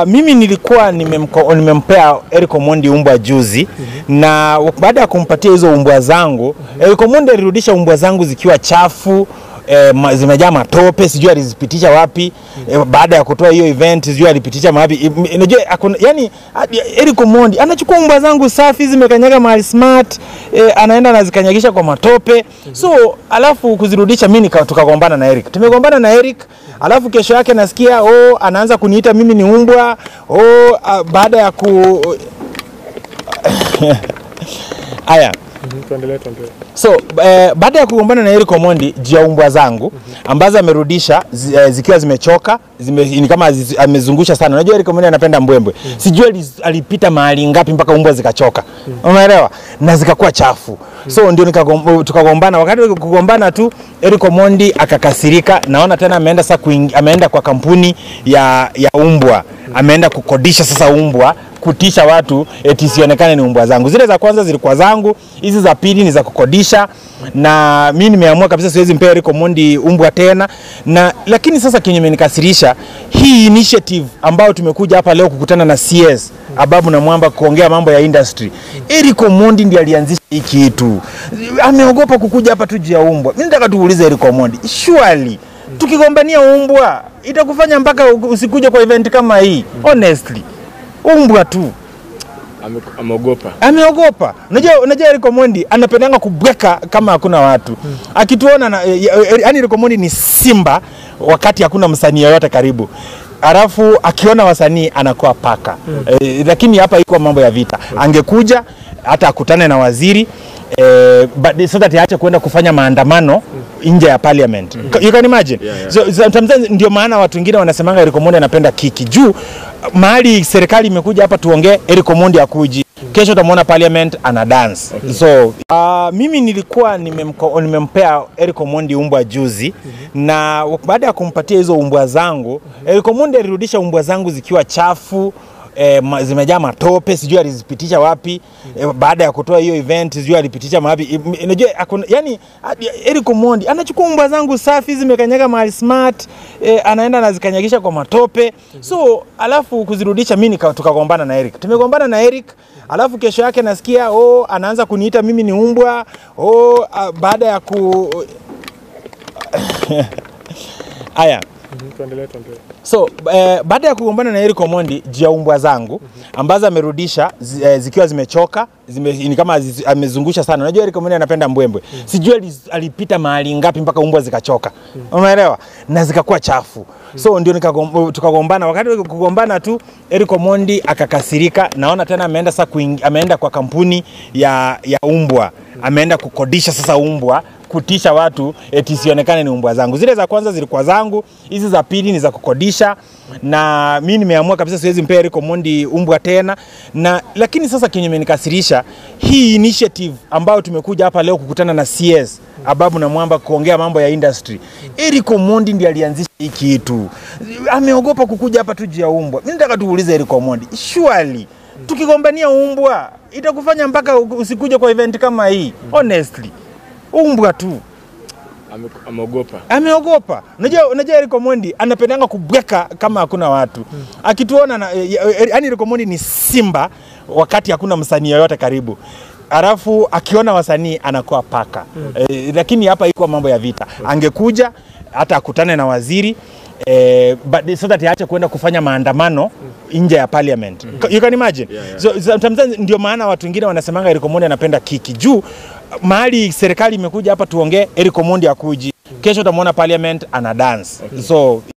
mimi nilikuwa nimemko- nimempea Eric Omondi umbwa juzi na baada ya kumpatia hizo umbwa zangu Eric Omondi alirudisha umbwa zangu zikiwa chafu E, ma, zimejaa matope sijui alizipitisha wapi e, baada ya kutoa hiyo event sijui alipitisha wapi I- m- unajua hakuna- yani hadi Eric Omondi anachukua umbwa zangu safi zimekanyaga mahali smart e, anaenda anazikanyagisha kwa matope so alafu kuzirudisha mimi nika- tukagombana na Eric tumegombana na Eric alafu kesho yake nasikia oh, anaanza kuniita mimi ni umbwa oh, a, baada ya ku haya Tuendelee, tuendelee. so eh, baada ya kugombana na Eric Omondi juu ya umbwa zangu ambazo amerudisha zi, eh, zikiwa zimechoka zime, ni kama zi- amezungusha sana. Unajua Eric Omondi anapenda mbwembwe, sijui ali- alipita mahali ngapi mpaka umbwa zikachoka, umeelewa, na zikakuwa chafu so ndio nikagom- tukagombana. Wakati wa kugombana tu Eric Omondi akakasirika, naona tena ameenda sasa kuing- ameenda kwa kampuni ya, ya umbwa ameenda kukodisha sasa umbwa kutisha watu eti sionekane ni umbwa zangu. Zile za kwanza zilikuwa zangu, hizi za pili ni za kukodisha, na mi nimeamua kabisa siwezi mpea Eric Omondi umbwa tena na lakini sasa kenye imenikasirisha hii initiative ambayo tumekuja hapa leo kukutana na CS Ababu na Mwamba kuongea mambo ya industry. Eric Omondi ndiye alianzisha hii kitu, ameogopa kukuja hapa tu juu ya umbwa. Mimi nataka tuulize Eric Omondi, surely tukigombania umbwa itakufanya mpaka usikuje kwa event kama hii? Honestly, umbwa tu Ame- Ameogopa. ameogopa. Unajua, unajua Eric Omondi anapendanga kubweka kama hakuna watu akituona na, yani Eric Omondi ni simba wakati hakuna msanii yoyote karibu alafu akiona wasanii anakuwa paka eh, lakini hapa iko mambo ya vita angekuja hata akutane na waziri eh, but so that aache kwenda kufanya maandamano nje ya parliament you can imagine Yeah, yeah. So, sometimes ndio maana watu wengine wanasemanga Eric Omondi anapenda kiki juu mahali serikali imekuja hapa tuongee, Eric Omondi akuji kesho utamwona parliament ana dance so uh, mimi nilikuwa nimemko- nimempea Eric Omondi umbwa juzi na baada ya kumpatia hizo umbwa zangu Eric Omondi alirudisha umbwa zangu zikiwa chafu E, ma, zimejaa matope sijui alizipitisha wapi e, baada ya kutoa hiyo event sijui alipitisha wapi I- m- unajua hakuna- yani hadi Eric Omondi anachukua umbwa zangu safi zimekanyaga mahali smart e, anaenda anazikanyagisha kwa matope so alafu kuzirudisha mimi nika- tukagombana na Eric tumegombana na Eric alafu kesho yake nasikia oh, anaanza kuniita mimi ni umbwa oh, a, baada ya ku haya Tuendelee, tuendelee. So eh, baada ya kugombana na Eric Omondi juu ya umbwa zangu ambazo amerudisha zi, eh, zikiwa zimechoka zime, ni kama zi, amezungusha sana. Unajua Eric Omondi anapenda mbwembwe, sijui ali- alipita mahali ngapi mpaka umbwa zikachoka, umeelewa, na zikakuwa chafu so ndio nikagom- tukagombana. Wakati wa kugombana tu Eric Omondi akakasirika, naona tena ameenda sasa kuing, ameenda kwa kampuni ya, ya umbwa ameenda kukodisha sasa umbwa kutisha watu eti sionekane ni umbwa zangu. Zile za kwanza zilikuwa zangu, hizi za pili ni za kukodisha, na mi nimeamua kabisa siwezi mpea Eric Omondi umbwa tena na lakini sasa kenye imenikasirisha hii initiative ambayo tumekuja hapa leo kukutana na CS Ababu na Mwamba kuongea mambo ya industry. Eric Omondi ndiye alianzisha hii kitu, ameogopa kukuja hapa tu juu ya umbwa. Mimi nataka tuulize Eric Omondi, surely tukigombania umbwa itakufanya mpaka usikuje kwa event kama hii? Honestly, umbwa tu Ame- Ameogopa. ameogopa. Unajua, unajua Eric Omondi anapendanga kubweka kama hakuna watu akituona na, yani Eric Omondi ni simba wakati hakuna msanii yoyote karibu alafu akiona wasanii anakuwa paka eh, lakini hapa iko mambo ya vita angekuja hata akutane na waziri eh, but so that aache kwenda kufanya maandamano nje ya parliament you can imagine Yeah, yeah. so sometimes ndio maana watu wengine wanasemanga Eric Omondi anapenda kiki juu mahali serikali imekuja hapa tuongee, Eric Omondi akuji kesho utamwona parliament ana dance so